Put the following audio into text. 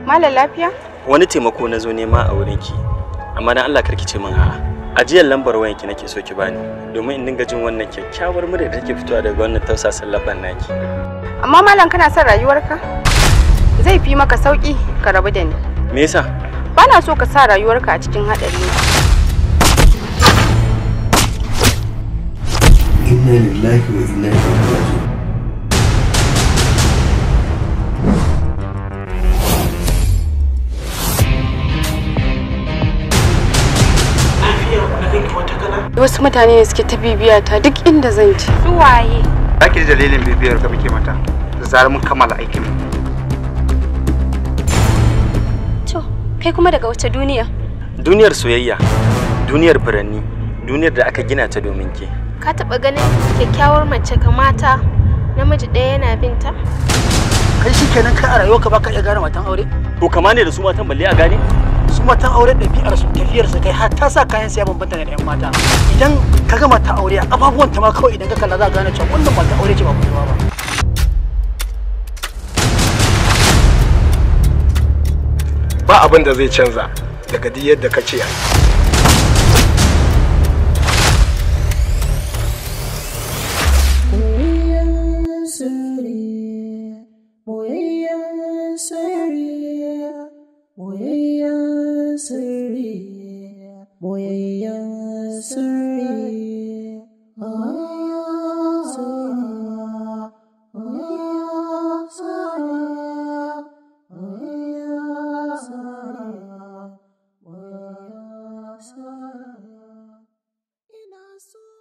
Malam lafiya? Wani taimako na zo nema a wurinki. Amma dan Allah karki ce min a'a. Ajiyar lambar wayanki nake so ki bani domin in dinga jin wannan kyakkyawar murya da take fitowa daga wannan tausasan labban naki. Amma malam kana son rayuwarka? Zai fi maka sauki ka rabu da ni. Me yasa? Bana so ka sa rayuwarka a cikin haɗari. inna lillahi wa inna ilaihi raji'un Wasu mutane ne suke ta bibiya ta duk inda zan je. Su waye? Zaki ji dalilin bibiyar ka muke mata da zarar mun kammala aikin mu. To, kai kuma daga wace duniya? Duniyar soyayya, duniyar furanni, duniyar da aka gina ta domin ke. Ka taɓa ganin kyakkyawar mace kamata namiji ɗaya yana binta? kai shi kenan kai a rayuwarka baka iya gane matan aure To kama ne da su matan balle a gane? su matan aure ɗabi'ar su tafiyar su kai har ta sa kayan siya bambanta da 'yan mata idan ka ga mata aure a ababuwan ta ma kawai idan ka kalla za ka gane cewa wannan mata aure ce ba kuma ba ba abin da zai canza daga duk yadda ka ce Ina so